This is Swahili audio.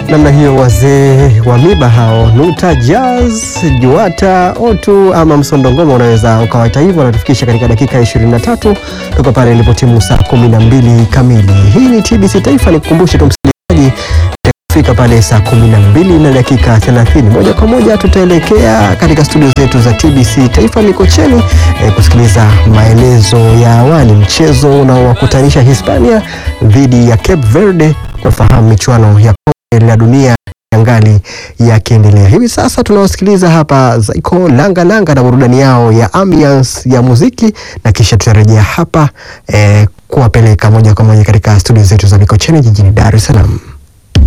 namna hiyo, wazee wa miba hao Nuta Jazz, Juata, Otu ama Msondo Ngoma, unaweza ukawaita hivyo. Wanatufikisha katika dakika 23 toka pale ilipotimu saa 12 kamili. Hii ni TBC Taifa, nikukumbushe tu msikilizaji fika pale saa 12 na dakika 30, moja kwa moja tutaelekea katika studio zetu za TBC Taifa Mikocheni eh, kusikiliza maelezo ya awali, mchezo unaowakutanisha Hispania dhidi ya Cape Verde kufahamu michuano ya kombe la dunia yangali yakiendelea. Hivi sasa tunawasikiliza hapa Zaiko Langa Langa na burudani yao ya ambiance ya muziki, na kisha tutarejea hapa eh, kuwapeleka moja kwa moja katika studio zetu za Mikocheni jijini Dar es Salaam.